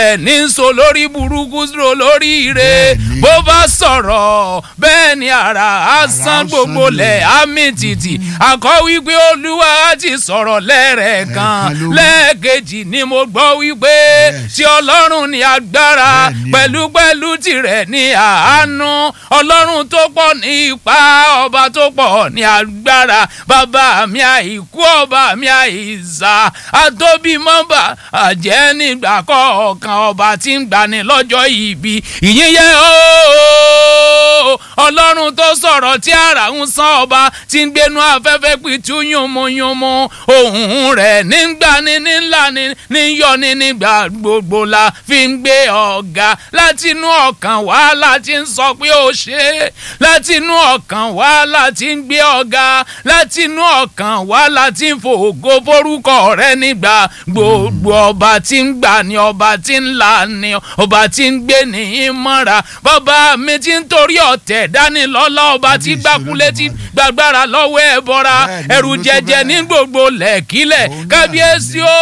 ní so lórí burúkú so lórí ire Bẹ́ẹ̀ni. bó bá sọ̀rọ̀ bẹ́ẹ̀ ni ara á san á gbogbo san lẹ̀ á mì tìtì àkọ́ wípé olúwa ti sọ̀rọ̀ lẹ́ẹ̀rẹ̀kan Ẹ̀ẹ̀kan ló wí. lẹ́ẹ̀kejì ni mo gbọ́ wípé Yes. tí ọlọ́run ní agbára Bẹ́ẹ̀ni o. pẹ̀lú pẹ̀lú tirẹ̀ ní àánú ọlọ́run tó pọ̀ ní ipa ọba tó pọ̀ ní agbára bàbá mi àìkú ọba mi àìsà àtóbí mọ́bà àjẹ́ nígbà kọ̀ọ̀kan ọba tí ń gbani lọ́jọ́ ìbí ìyín yẹ ooo ọlọ́run tó sọ̀rọ̀ tí ara ń san ọba tí ń gbénu afẹ́fẹ́ pitú yúnmuyúnmu ohùn rẹ̀ nígbani nílani níyọni nígbà gbogbo la fi ń gbé ọ̀gá látinú ọkàn wá láti ń sọ pé ó ṣe é látinú ọkàn wá láti ń gbé ọ̀gá látinú ọkàn wá láti ń fògo forúkọ rẹ nígbà gbogbo ọba tí ń gbà ní ọba tí ń là ní ọba tí ń gbé ní ìmọ̀ra bàbá mi ti ń torí ọ̀tẹ̀ dání lọ́lá ọba tí Kábíyèsí gbàkulé tí Olódùmarè. gbàgbára lọ́wọ́ ẹ̀ bọ́ra Bẹ́ẹ̀ni, ẹ̀rù ló tó jẹjẹ bẹ́ẹ̀. ní gbogbo lẹ́kílẹ̀ Òun náà kábíyèsí ni.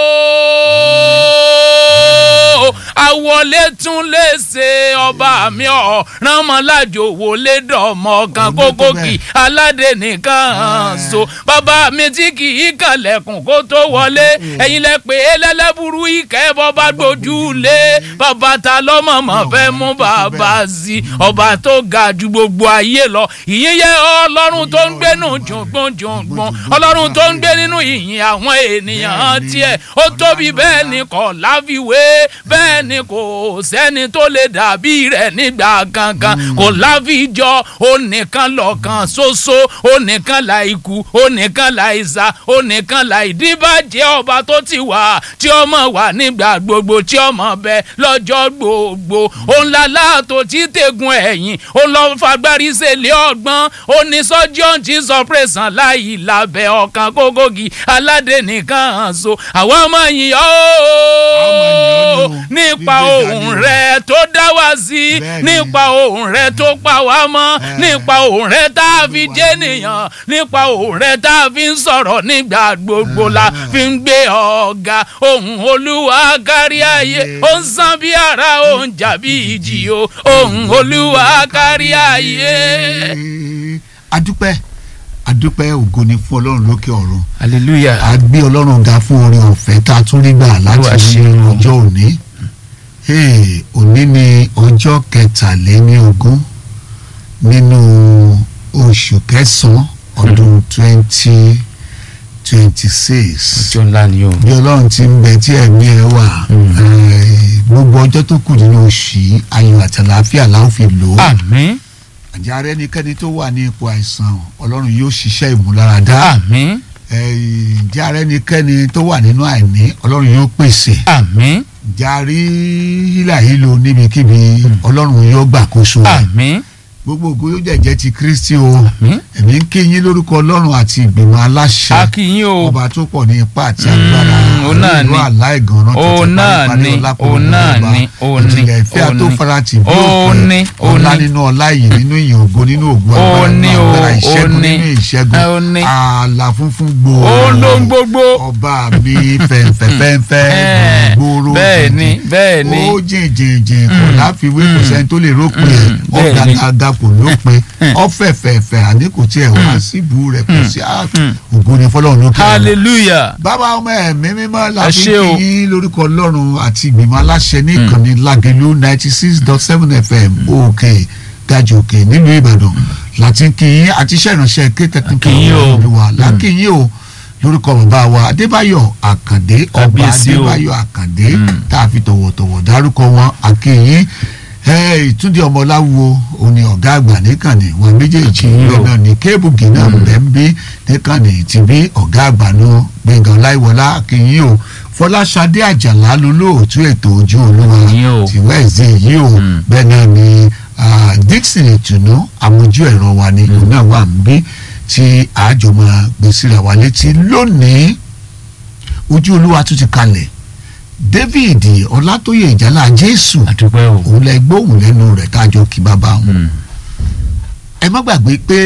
ooo àwọlé tún lè ṣe ọba mi ọ̀ ránmọ́lájò wọlé dọ̀mọ́ kan Òun ló tó kókókì bẹ́ẹ̀. aládé nìkan so bàbá mi tí kì í kànlẹ̀kùn kó tó wọlé ẹ̀yin lẹ pé ẹlẹ́lẹ́bùrú ìkẹ́ bọ́ba gbójú lé bàbá ta lọ́mọ̀mọ́ fẹ́ mú bàbá sí ọba tó ga ju gbogbo ayé lọ ìyẹn yẹ ọlọ́run tó ń gbénu jùngbọ̀n jùngbọ̀n ọlọ́run tó ń gbé nínú ìyìn àwọn ènìyàn tiẹ̀ ó tóbi bẹ́ẹ̀ ni kò láfiwé bẹ́ẹ̀ ni kò sẹ́ni tó lè dàbí rẹ̀ nígbà kankan kò láfijọ́ ó nìkan lọ́kàn ṣoṣo ó nìkan láìkú ó nìkan láìsà ó nìkan láìdíbàjẹ́ ọba tó ti wà tí ọmọ wà nígbà gbogbo tí ọmọ bẹ lọ́jọ́ gbogbo òun lálá tó ti tẹ̀gùn ẹ̀yìn ó lọ fagbárí sẹ́lẹ̀ ọgbọ́n ó ní sọ́jọ́ ti sọ pẹ̀sán láì lábẹ́ ọkàn kókógi aládé nìkan so àwọn ọmọ yìí ó Ọmọ yìí ó ní o. nípa Gbígbé ohùn dání o. rẹ tó dá wá sí Bẹ́ẹ̀ni. nípa ohùn rẹ tó pa wá mọ́ Ẹ̀. nípa ohùn rẹ tá a fi jẹ́ nìyàn nípa ohùn rẹ tá a fi ń sọ̀rọ̀ nígbà gbogbo la Ẹ̀. fi ń gbé ọ̀gá ohùn olúwa kárí ayé ó ń san bí ara ó ń jà bí ìjì o ohùn olúwa kárí ayé. adúpẹ́ adúpẹ́ ògo ni fún ọlọ́run lókè ọ̀run hallelujah. a gbé ọlọ́run ga fún orin ọ̀fẹ́ tá a tún rí gbà Olúwa láti ṣe ní o. ọjọ́ òní Hey, òní ni ọjọ́ kẹtàléníogún nínú oṣù kẹsàn-án ọdún twenty twenty six ọjọ́ ńlá ni o. bí ọlọ́run ti ń bẹ tí ẹ̀mí ẹ wà eh, gbogbo ọjọ́ tó kù nínú oṣù yìí ayọ̀ àti àlàáfíà la ó fi lò ó àmín àjẹ́ ara ẹnikẹ́ni tó wà ní ipò àìsàn ọlọ́run yóò ṣiṣẹ́ ìmúláradá àmín Eh, ǹjẹ́ ara ẹnikẹ́ni tó wà nínú àìní ọlọ́run yóò pèsè àmín jàrí hílàhílo níbikíbi ọlọ́run yóò gbàkóso rẹ̀ àmín gbogbo ògo yóò jẹ̀jẹ́ ti kristi o àmín. èmi ń kí yín lórúkọ ọlọ́run àti ìgbìmọ̀ aláṣẹ a kì í yín o. ọba tó pọ̀ ní ipá àti agbára Mm, òun náà ìlú ni. aláìgànràn Òun náà ni, òun náà ni, òun ni, ìjìnlẹ̀ ìfẹ́ òun tó ni. farati bí Òun ni, òpin òun ọlá ni. nínú ọlá yìí nínú ìyìn ògo nínú ògo Òun ni o, agbára ìṣẹ́gun òun ni. nínú ìṣẹ́gun Òun ni. ààlà funfun gbòò ó ló ń gbogbo. ọba mi fẹ̀ǹfẹ̀fẹ̀ǹfẹ̀ Eh, gbòòrò bẹ́ẹ̀ ni, jìnjìn. bẹ́ẹ̀ ni. ó jìnjìnjìn kò láfiwé kò sẹ́ni tó lè rópin ẹ̀ bẹ́ẹ̀ ni. ọ̀gàgà kò lópin ọ̀fẹ̀fẹ̀fẹ̀ àní kò tiẹ̀ wá síbu rẹ̀ kò sí á- ògo ni fọlọ́run lókè ọ̀run hallelujah. bàbá ọmọ ẹ̀mí mímọ́ la Ẹ fi ṣé o. kí yín lórúkọ ọlọ́run àti ìgbìmọ̀ aláṣẹ ní ìkànnì lágẹ̀lú ninety six dot seven fm òkè gajù òkè nílùú ìbàdàn láti kí yín àti iṣẹ́ ìránṣẹ́ ké tẹkínkì Kí yín o. olúwa lákì yín o lórúkọ bàbá wa adébáyọ̀ àkàndé ọba Kábíyèsí o. adébáyọ̀ àkàndé tá a fi tọ̀wọ̀tọ̀wọ̀ dárúkọ wọn àkì yín ẹ ìtúndì ọmọláwo òní ọ̀gá àgbà níkànnì wọn méjèèjì yín o. náà ní kébùgì náà bẹ́ẹ̀ ń bí níkànnì tí bí ọ̀gá àgbà náà gbẹ̀ngàn láìwọlá akínyìn o fọláṣadé àjàlá lolóòtú ètò ojú olúwa Yín o. ti wẹ́ẹ̀sì yìí o bẹ́ẹ̀ náà ni ah, dixon ìtùnú àmójú ẹ̀rọ wa ni òun náà wà ń bí tí àjọ máa gbé síra wa létí lónìí ojú olúwa tún ti kalẹ̀ david ọlátóyè ìjálá jésù àdúpẹ́ o. òun lẹ gbóhùn lẹ́nu rẹ̀ kájọ kí bàbá wọn ẹ má gbàgbé pé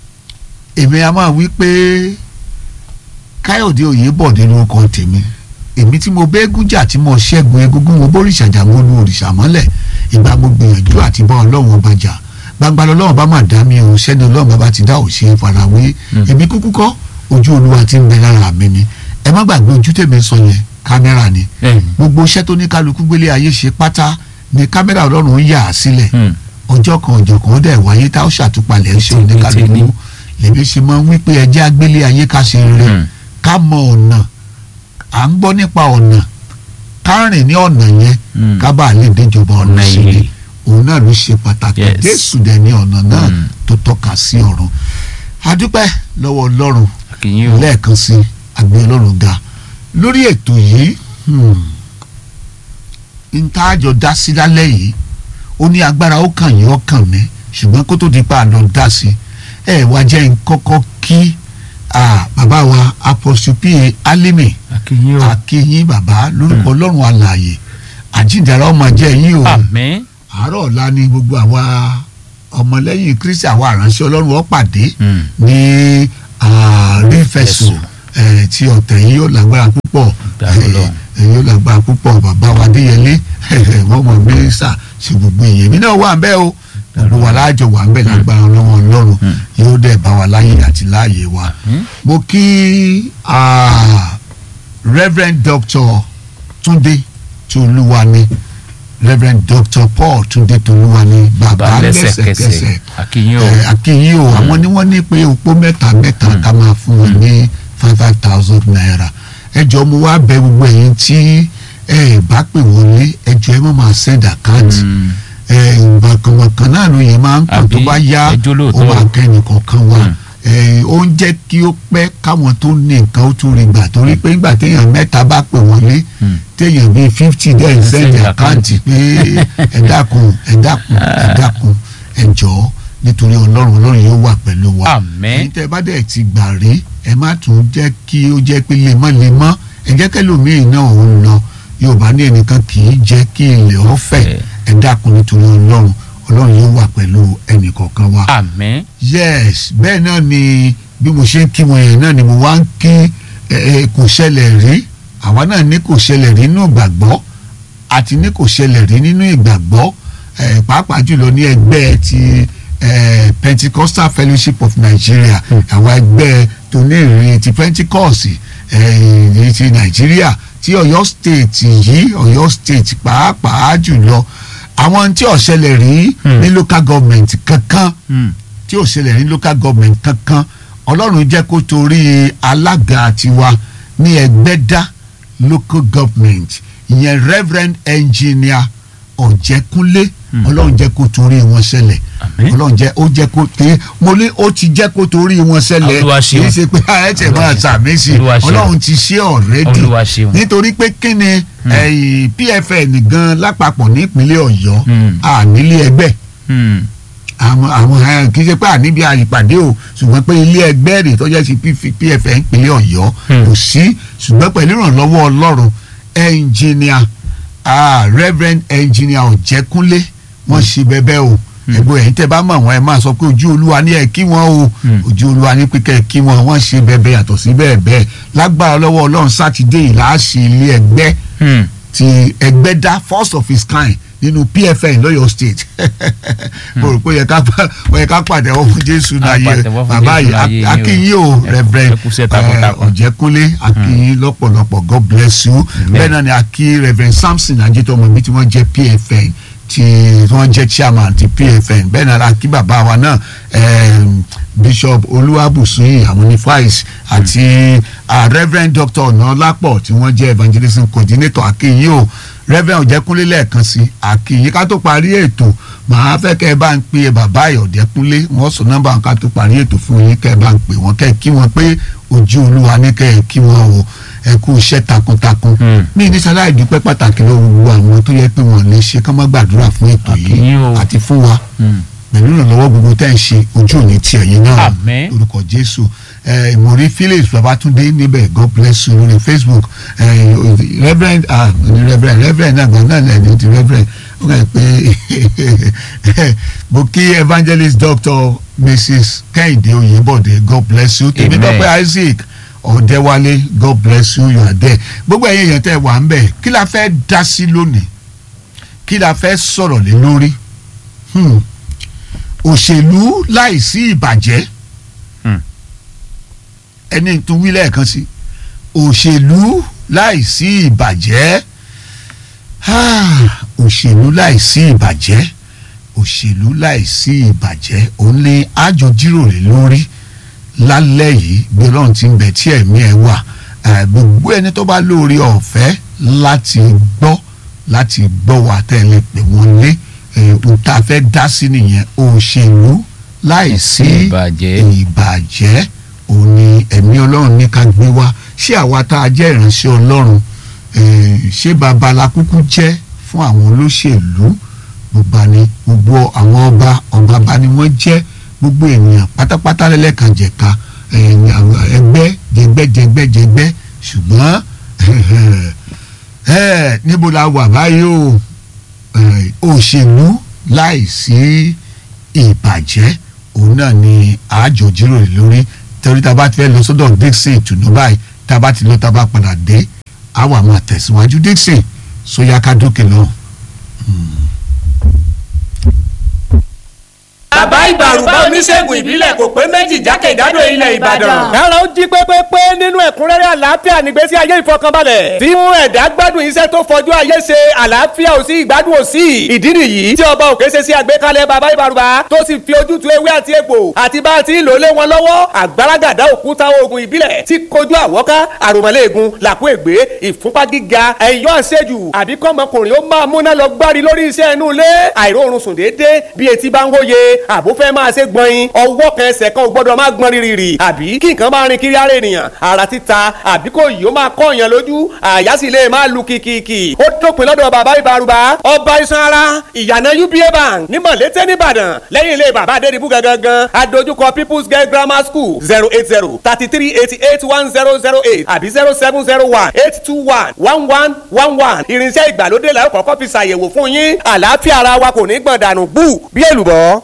èmi a máa wí pé káyọ̀dé òyìnbọ̀dé lórúkọ tèmi èmi tí mo bẹ́ẹ́gùn jà tí mo ṣẹ́gun egungun mo bóríṣà jà mo lu òrìṣà mọ́lẹ̀ ìgbà mo gbìyànjú àti bá ọlọ́run ọba jà gbangba lọ́lọ́run bá mà dá mi o sẹ́ni ọlọ́run bá bá ti dá òṣè farawé èmi kúkú kọ́ ojú olúwa ti ń bẹ lára mi ni ẹ má gbàgbé ojú tèmi sọ yẹn kámẹ́rà ni gbogbo iṣẹ́ tó ní kálukú gbélé ayé ṣe pátá ni kámẹ́rà ọlọ́run ń yà á sílẹ̀ ọjọ́ kan ọjọ́ kan ó dẹ̀ wáyé tá ó ṣàtúpalẹ̀ ṣe oníkálukú lèmi ṣe máa ń wí pé ẹjẹ́ agbélé ayé ká ṣe rere ká mọ ọ̀nà à ń gbọ́ nípa ọ̀nà ká rìn ní ọ̀nà yẹn ká bá lè déjọba ọ̀nà sí ni òun náà ló ṣe pàtàkì jésù dẹ̀ ní ọ̀nà náà tó tọ́ka sí ọ̀run adúpẹ́ lọ́wọ́ ọlọ́run lẹ́ẹ̀kan sí àgbẹ̀ ọlọ́run ga lórí ètò yìí n tá a jọ dá sí lálẹ́ yìí ó ní agbára ó kàn yín ó kàn mí ṣùgbọ́n kó tó di pa àlọ́ dá sí ẹ wá jẹ́ n kọ́kọ́ kí bàbá wa apostle pa alimi akínyìn bàbá lórúkọ ọlọ́run alààyè àjíǹdàrà ọmọ jẹ́ yín o àárọ̀ ọ̀la ni gbogbo àwa ọmọlẹ́yìn kristi àwa àránṣẹ́ ọlọ́run ó pàdé ní rífẹ̀sù tí ọ̀tẹ̀ yìí yóò lágbára púpọ̀ yóò lágbára púpọ̀ bàbá wa adéyẹlé wọ́n mọ̀ mínísà ṣe gbogbo èèyàn mi náà wà ń bẹ̀ o gbogbo wa láàjọ wà ń bẹ̀ lágbára ọlọ́run ọlọ́run yóò dẹ̀ bá wa láyè àti láàyè wa. mo kí reverend doctor túndé tolúwani reverend doctor paul túndé tolúwani bàbá lẹ́sẹ̀kẹsẹ̀ àkìyí o àwọn ni wọ́n ní pé òpó mẹ́ta mẹ́ta ká máa fún wọn ní five five thousand naira ẹ jọ mo wá bẹ̀ gbogbo ẹ̀yin tí ẹ bá pè wọlé ẹ jọ ẹ má máa send account ìgbàkankan náà ló yẹ máa ń pọ̀ tó bá yá ó máa kẹ́ni kọ̀ọ̀kan wá ó ń jẹ́ kí ó pẹ́ káwọn tó ní nǹkan ó tún rí gbà torí pé nígbà téèyàn mẹ́ta bá pè wọlé téèyàn bíi fifty dẹ́n send account pé ẹ dákun ẹ dákun ẹ dákun ẹ jọ̀ọ́ nítorí ọlọ́run ọlọ́run yóò wà pẹ̀lú wa ẹ̀yin tẹ́ bá dẹ̀ ti gbà rí ẹ má tún jẹ́ kí ó jẹ́ pé lemọ́lemọ́ ẹ jẹ́ kẹ́lòmíì náà òun lọ yorùbá ní ẹnìkan kì í jẹ́ kí ilẹ̀ ọ̀fẹ́ ẹ dákun nítorí ọlọ́run ọlọ́run yóò wà pẹ̀lú ẹnì kọ̀ọ̀kan wa. àmín. yes bẹ́ẹ̀ náà ni bí mo ṣe ń kí wọn yẹn náà ni mo wá ń kí kò ṣẹlẹ̀ rí àwa náà ní kò ṣẹlẹ̀ rí nínú ìgbàgbọ́ àti ní kò ṣẹlẹ̀ rí nínú ìgbàgbọ́ pàápàá jùlọ ní ẹgbẹ́ ti Pentecostal Fellowship of Nigeria àwọn ẹgbẹ́ tó ní ìrìn ti Pentecost ti Nàìjíríà tí Ọ̀yọ́ state yìí Ọ̀yọ́ state pàápàá jùlọ àwọn tí ò ṣẹlẹ̀ rí ní local government kankan tí ò ṣẹlẹ̀ ní local government kankan Ọlọ́run jẹ́ kó torí alága tiwa ní Ẹgbẹ́dá local government ìyẹn Reverend Engineer Ọ̀jẹ̀kúnlé Ọlọ́run jẹ́ kó torí wọn ṣẹlẹ̀ Ọlọ́run jẹ́ ó jẹ́ kó tẹ mo ní ó ti jẹ́ kó torí wọn ṣẹlẹ̀ kì í ṣe pé ẹ tẹ̀ máa sàmì sí Ọlọ́run ti ṣe ọ̀rẹ́dì nítorí pé kí ni PFN gan lápapọ̀ nípínlẹ̀ Ọ̀yọ́ ànílé ẹgbẹ́ àwọn àwọn kì í ṣe pé àníbi àyípadé o ṣùgbọ́n pé ilé ẹgbẹ́ rẹ̀ tó jẹ́ sí PFN ìpínlẹ̀ Ọ̀yọ́ kò sí ṣùgbọ́n pẹ̀lú ìrànlọ́wọ́ Ọlọ́run ẹnjìníà Reverend ẹnjìníà Ọ̀jẹ̀kúnlé wọ́n ṣe bẹ́bẹ́ o ẹgbẹ́ ẹ̀yin tẹ́ bá mọ̀ wọ́n ẹ máa sọ pé ojú olúwa ní ẹ kí wọ́n o ojú olúwa ní pé kẹ́ ẹ kí wọ́n wọ́n ṣe bẹ́bẹ́ yàtọ̀ sí bẹ́ẹ̀ bẹ́ẹ̀ lágbára lọ́wọ́ ọlọ́run sátidé yìí là á ṣe ilé ẹgbẹ́ ti Ẹgbẹ́dá first of its kind nínú PFN lọ́yọ̀ state mo rò pé ó yẹ ká pàdé ọwọ́ fún Jésù náà yẹ bàbá yìí akínyìn o Reverend Ọ̀jẹ̀kúnlé akínyìn lọ́pọ̀lọpọ̀ God bless you bẹ́ẹ̀ náà ni akí Reverend Samson Ajitomo mi tí wọ́n jẹ́ PFN tí wọ́n jẹ́ chairman ti PFN bẹ́ẹ̀ náà akí bàbá wa náà Bishop Olúwàbùsùn àwọn ní vice àti Reverend Dr. Ọ̀nàlápọ̀ tí wọ́n jẹ́ evangelism coordinator akínyìn o Reverend Ọ̀jẹ̀kúnlé lẹ́ẹ̀kan sí àkìyìn ká tó parí ètò màá fẹ́ kẹ́ ẹ bá ń pe bàbá Ọ̀jẹ̀kúnlé wọ́n sọ nọ́mbà ká tó parí ètò fún yín kẹ́ ẹ bá ń pè wọ́n kẹ́ ẹ kí wọ́n pé ojú olúwa ní kẹ́ ẹ kí wọ́n o ẹ kú iṣẹ́ takuntakun mí ní sáláì dúpẹ́ pàtàkì lọ́wọ́ gbogbo àwọn tó yẹ pé wọ́n lè ṣe kán má gbàdúrà fún ètò yìí àti fún wa pẹ̀lú ìrànlọ́wọ́ gbogbo tẹ́ ń ṣe ojú òní tiẹ̀ yín náà lórúkọ Jésù ìmọ̀rí Phillips Babatunde níbẹ̀ God bless you lórí Facebook reverend ah reverend reverend náà gan náà lẹ́ni ti reverend ó kàn pé mo kí evangelist doctor Mrs Kẹ́hìndé Oyèbọ̀dé God bless you tèmi dọ́pẹ́ Isaac ọ̀dẹ́wálé god bless you you are there gbogbo ẹ̀yin èèyàn tẹ́ wà ń bẹ̀ kí la fẹ́ dá sí lónìí kí la fẹ́ sọ̀rọ̀ lé lórí Hmm. òṣèlú láìsí ìbàjẹ́ Hmm. ẹni tún wí lẹ́ẹ̀kan sí òṣèlú láìsí ìbàjẹ́ Ah, òṣèlú láìsí ìbàjẹ́ òṣèlú láìsí ìbàjẹ́ òun ni àjọ jíròrè lórí lálẹ́ yìí bí ọlọ́run ti ń bẹ tí ẹ̀mí ẹ̀ wà Eh, gbogbo ẹni tó bá lóore ọ̀fẹ́ láti gbọ́ láti gbọ́ wa tẹ́lẹ̀ pé wọ́n lé eh, ohun tá a fẹ́ dá sí nìyẹn òṣèlú láìsí Ìbàjẹ́. ìbàjẹ́ òun ni ẹ̀mí ọlọ́run ní ká gbé wá ṣé àwa tá a jẹ́ ìránṣẹ́ ọlọ́run eh, ṣé babalakúkú jẹ́ fún àwọn olóṣèlú gbogbo ni gbogbo àwọn ọba ọba bá ni wọ́n jẹ́ gbogbo ènìyàn pátápátá lẹ́lẹ́kànjẹ̀ka ẹ̀yìn àwọn ẹgbẹ́ jẹgbẹ́ jẹgbẹ́ jẹgbẹ́ ṣùgbọ́n ẹ̀ níbo la wà báyìí o eh, òṣèlú láìsí ìbàjẹ́ òun náà ni àjọ jíròrò lórí torí tá a bá ti fẹ́ lọ sọ́dọ̀ Dixon ìtùnú báyìí tá a bá ti lọ tá a bá padà dé a wà máa tẹ̀síwájú Dixon sóyá ká dókè náà. bàbá ìbàrùbá oníṣègùn ìbílẹ̀ kò pé méjì jákèjádò ilẹ̀ ìbàdàn. kára ó jí pépépé nínú ẹ̀kúnrẹ́rẹ́ àlàáfíà nígbésí ayé ìfọkànbalẹ̀ tí mú ẹ̀dá gbádùn iṣẹ́ tó fọjú ayé ṣe àlàáfíà ò sí ìgbádùn ò sí ìdí nìyí tí ọba òkè ṣe sí àgbékalẹ̀ bàbá ìbàrùbá tó sì fi ojútùú ewé àti egbò àti bá a ti ń lò lé wọn lọ́wọ́ àgbàràgàdá òkúta oògùn ìbílẹ̀ tí kojú àwọ́ká àròmọ́lẹ́ẹ̀gùn làkú ègbé ìfúnpá gíga ẹ̀yọ́ àṣejù àbí kọ́mọkùnrin ó máa múná lọ gbárí lórí iṣẹ́ inú ilé àìróorun sùn déédéé bí etí bá ń wóye àbó fẹ́ máa ṣe gbọ̀nyin ọwọ́ kan ẹsẹ̀ kan ò gbọ́dọ̀ máa gbọ́n rírì àbí kí nǹkan máa rin kiri ara ènìyàn ara títa àbí kò yìí ó máa kọ́ èèyàn lójú àyà sì lè máa lu kìkìkì ó dópin lọ́dọ̀ bàbá ìbárùbá ọba iṣan ara ìyànà uba bank ní mọ̀lété nìbàdàn lẹ́yìn ilé bàbá adédìbú gangan adójúkọ people's girl grammar school zero eight zero thirty three eighty eight one zero zero eight àbí zero seven zero one eight two one one one one one irinṣẹ́ ìgbàlódé la ó kọ́kọ́ fi ṣàyẹ̀wò fún yín àlàáfíà ara wa kò ní gbọ̀n dànù bú bí èlùbọ́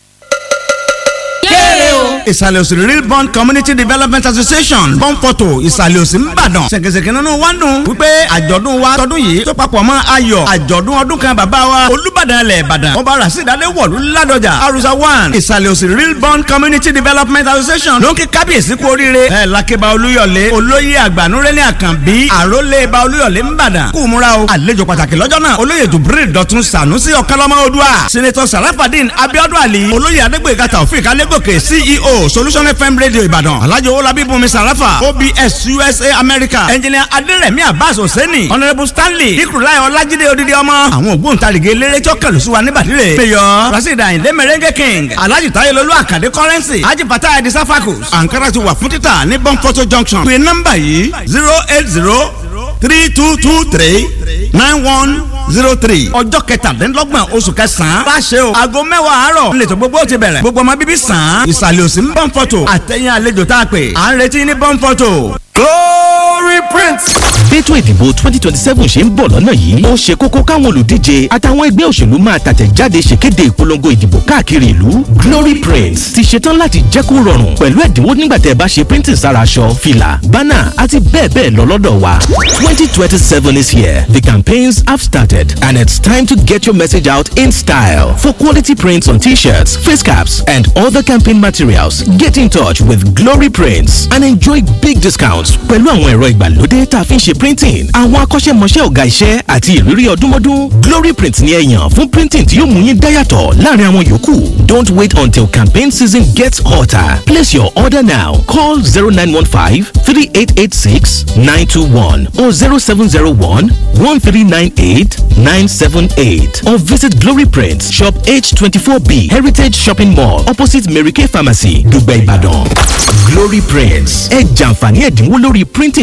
ìsàlẹ̀ òsì real bond community development association bọ́ǹpọ̀tò ìsàlẹ̀ òsì ńbàdàn ṣèkèṣèkè nínú wa ń dùn wípé àjọ̀dún wa tọdún yìí tó papọ̀ mọ́ ayọ̀ àjọ̀dún ọdún kan bàbá wa olúbàdàn ilẹ̀ ìbàdàn ọba rasidade wọ̀lú ládọjà arusa one ìsàlẹ̀ òsì real bond community development association ló ń kí kábíyèsí kú oríire ẹ̀ lákébá olúyọ̀lé olóyè àgbànúrẹ́lẹ̀ àkànbí àrólé ba olúyọ̀lé ńbàdàn kú múra o àlejò pàtàkì lọ́jọ́ náà olóyè jubril dọ̀tun sànúsì ọ̀kánlọ́mọ odua senator sarafadin abiodun ali olóyè adégbèga taofik alégòkè ceo solution fm radio ìbàdàn alhaji owolabi bùnmi sarafa obs usa america engineer aderemi abbas hosseini honourable stanley ikurulai ọlájídé odidi ọmọ àwọn ògbóǹtarìgì eléré tí ó kẹlù sí wa níbàdìrẹ mayor rasheed ayinde merengue king alhaji tayelolu akande currency haji fatah edi safakus ankara ti wà fún títà ní bonfoto junction pé nọ́mbà yìí zero eight zero three two two three nine one zero three ọjọ́ kẹtàdínlọ́gbọ̀n oṣù kẹsàn-án bá ṣe o aago mẹ́wàá àárọ̀ nílẹ̀ tó gbogbo ti bẹ̀rẹ̀ gbogbo ọmọ bíbí sàn án ìsàlẹ̀ òsì ń bọ́n fọ́tò àtẹ̀yìn àlejò tá a pè à ń retí ní bọ́n fọ́tò. glory prince. bẹ́tò ìdìbò twenty twenty seven ṣe ń bọ̀ lọ́nà yìí ó ṣe kókó káwọn olùdíje àtàwọn ẹgbẹ́ òṣèlú máa tàtẹ̀jáde ṣèkéde ìpolongo ìdìbò káàkiri ìlú glory prints ti ṣetán láti jẹ́ kó rọrùn pẹ̀lú ẹ̀dínwó nígbà tẹ́ ẹ bá ṣe printing sára aṣọ fìlà bánà àti bẹ́ẹ̀ bẹ́ẹ̀ lọ lọ́dọ̀ wa twenty twenty seven is here the campaigns have started and it's time to get your message out in style for quality prints on t-shirts face caps and other campaign materials get in touch with glory prints and enjoy big discounts pẹ̀lú àwọn ẹ̀rọ ìgbàlódé tá a fi ń ṣe printing àwọn akọ́ṣẹ́mọṣẹ́ ọ̀gá iṣẹ́ àti ìrírí ọdúnmọ́dún glory print ni ẹ yàn fún printing tí yóò mú yín dáyàtọ̀ láàrin àwọn yòókù don't wait until campaign season gets hotter place your order now call zero nine one five three eight eight six nine two one or zero seven zero one one three nine eight nine seven eight or visit glory print shop h twenty four b heritage shopping mall opposite mary kay pharmacy dùgbẹ́ ìbàdàn glory prints ẹ jàǹfààní ẹ̀dínwó lórí printing